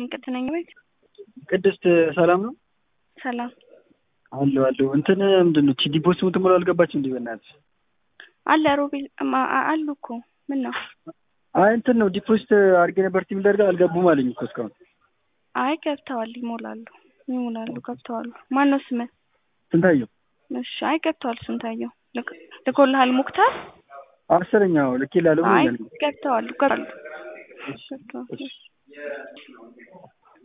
ይስጥልኝ ቅድነኝ ቤት ቅድስት ሰላም ነው ሰላም አሉ አሉ እንትን ምንድን ነው ዲፖስ ምትሞላ አልገባችም እንዲህ በእናትህ አለ ሮቤል ማ- አ- አሉ እኮ ምን ነው አይ እንትን ነው ዲፖዚት አድርጌ ነበር ቲም ደርጋ አልገቡም አለኝ እኮ እስካሁን አይ ገብተዋል ይሞላሉ ይሞላሉ ገብተዋል ማን ነው ስምህ ስንታየው እሺ አይ ገብተዋል ስንታየው ልክ- ልኮልሃል ሙክታር አስረኛው ልክ ይላሉ አይ ብሎኛል ገብተዋል ገብተዋል ገብተዋል